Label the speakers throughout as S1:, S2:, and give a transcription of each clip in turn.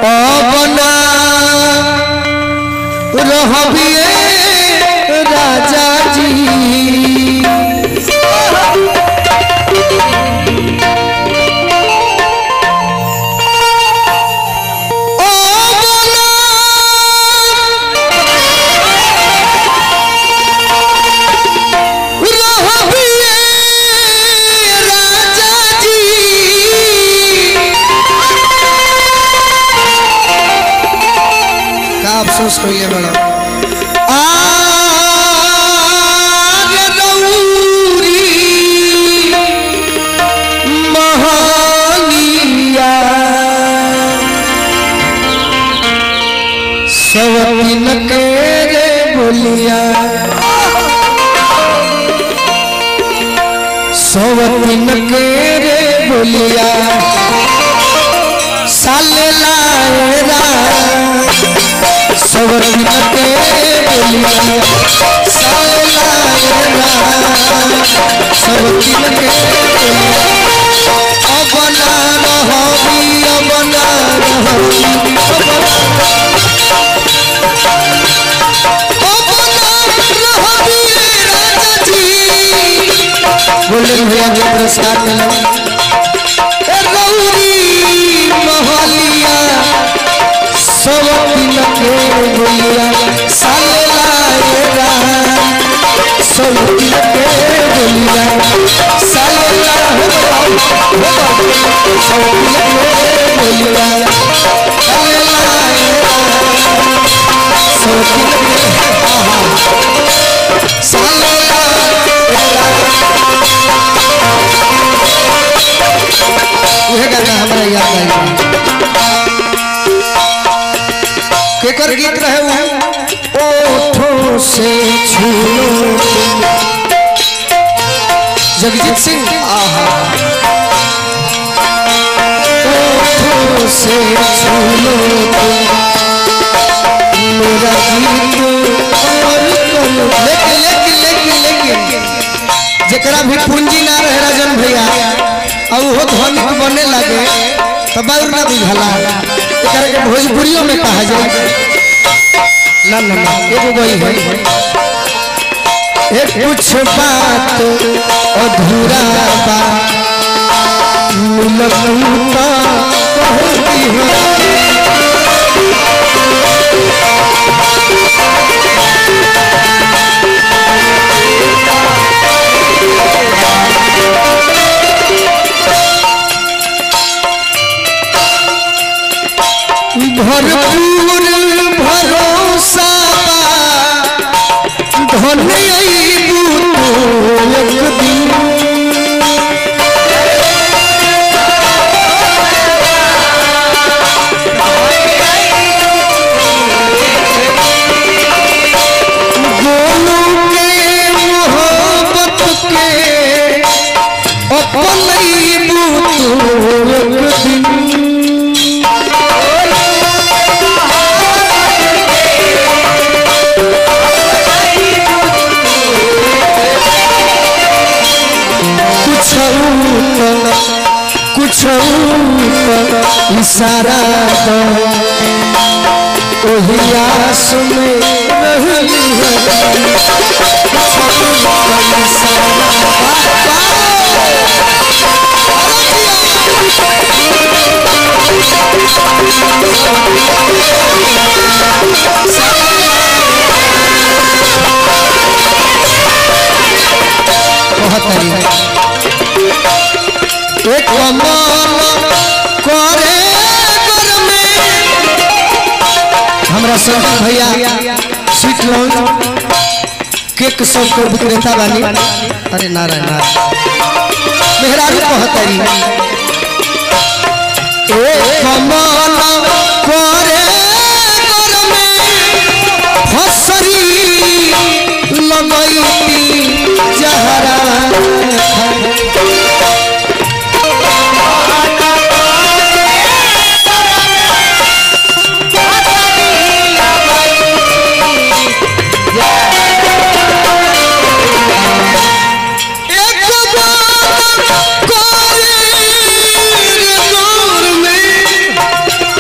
S1: अपना रहबिए राजा जी ओ बोला रहबिए राजा जी का अफसोस करिए बड़ा आग दौरी महानिया सवतिन के रे बोलिया सवतिन के रे बोलिया साले लाएरा सवतिन के बोलिया साले लाएरा सवतिन के बोलिया अबना रहबी अबना रहबी गोल्डन भैया के पुरस्कार मिला ए गौरी महलिया सब दिन के बोलिया साले लाएगा सब दिन के बोलिया साले लाएगा सब दिन के बोलिया साले लाएगा सब दिन के आहा साले उहे गाना हमरा याद आई केकर गीत रहे वो ओठों से छू जगजीत सिंह आहा ओठों से छू लो मेरा गीत और करो लेकिन लेकिन लेकिन लेकिन जेकरा भी पूंजी ना रहे राजन भैया और वो धनिक बने लगे तो बाउर ना बुझला एकरा के भोजपुरियों में कहा जाए ना ना ना एगो गई है एक कुछ बात अधूरा बा मिलता कहती है भरपूर भरोसा धन अइबू तो एक दिन गोलू के मोहब्बत के अपन अइबू तो एक दिन कुछ कुछ इशारा दो ओही आस में रहली है कुछ इशारा बहुत एक कमल करे घर में हमरा सब भैया स्वीट लॉन्च केक सब के विक्रेता बानी अरे नारायण नारायण मेहरारू कहतरी एक कमल करे घर में फसरी लगैती जहरा एक बार कोई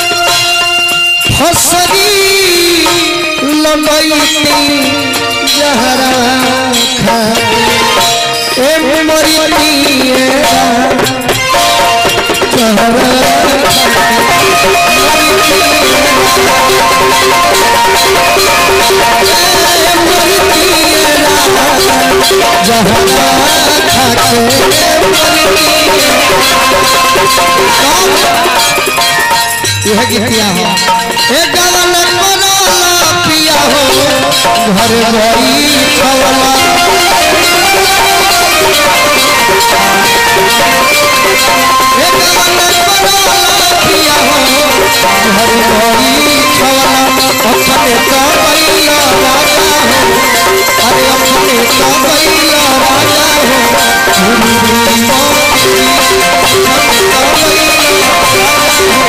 S1: लगैती जहरा खा ए मोरी पिएरा जहरा जहरा खाके यह गीतिया हो ए गवन कोना पिया हो घर भई खवला ए गवन कोना पिया हो घर भई खवला अपने तो बैला राजा हो अरे अपने तो बैला राजा हो झूरी झूरी मोती अपने तो बैला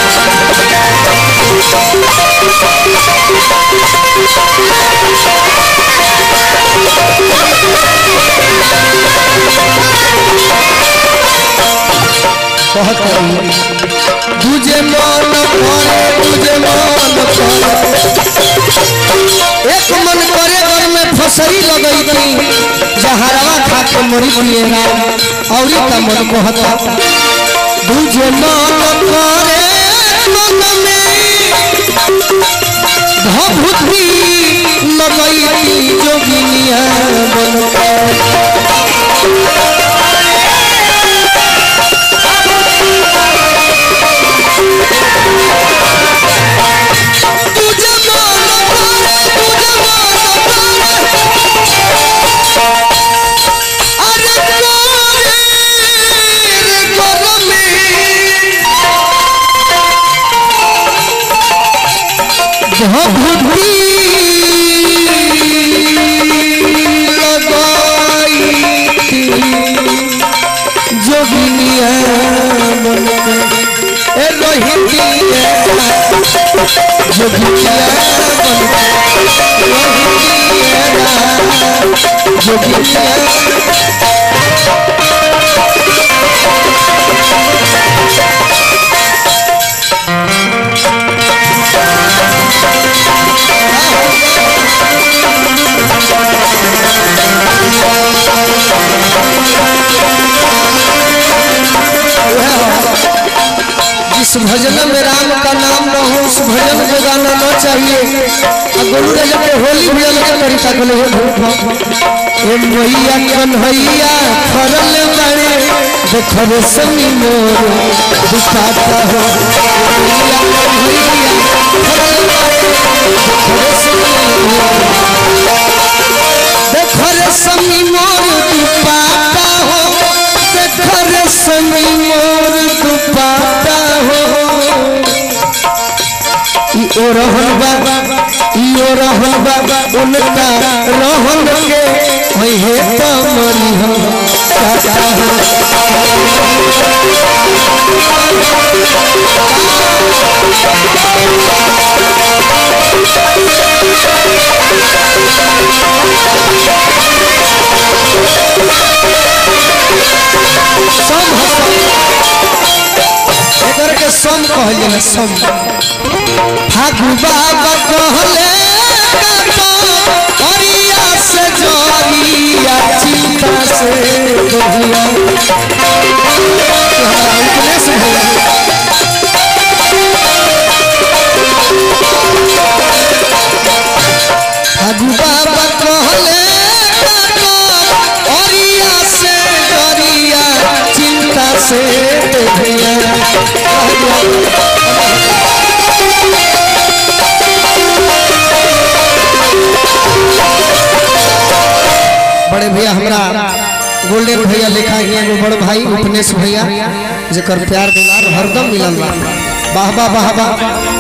S1: बहुत तुझे मन करे तुझे मन करे एक मन करे घर में फसरी लगई थी जहरवा खा के मरी पिएगा और का मन कहता तुझे मन करे मन में भभूति लगई थी जोगिनिया बन के तुझे मन करे तुझे मन करे अरे कोरे रे गरमी भभूति लगाई जोगिनिया मन के ए रोहितिया जोगिया बन जोगिया जिस भजन में राम का नाम न हो उस भजन को गाना न चाहिए और गुरु ने जब होली भजन के तरीका को ले ए मैया कन्हैया फरल बड़े देखो समी मोर दुखाता हो मैया कन्हैया फरल बड़े देखो समी मोर देखो रे समी मोर दुपाता हो देखो रे समी मोर दुपाता हो ई ओ रहन बाबा ई ओ रहन बाबा उनका रहन के होई है तमरी हम काका हो सम हसन एकर के सम कहल जाला सम फागु बाबा कहले अरिया से जोरिया चिंता से दोहिया उपदेश भैया फागु बाबा कहले अरिया से जोरिया चिंता से दोहिया बड़े भैया हमरा गोल्डन भैया लिखा है एगो बड़ भाई उपनेश भैया जेकर प्यार दुलार हरदम मिलल बा वाह वाह वाह वाह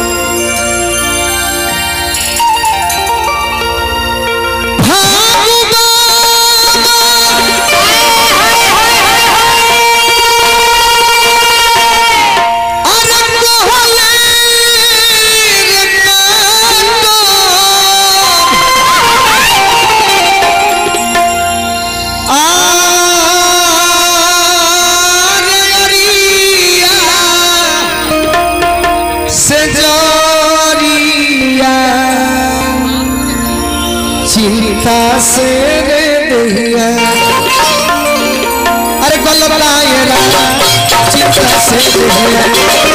S1: से जोरिया चिंता से रे दहिया अरे गलता ये रा चिंता से दहिया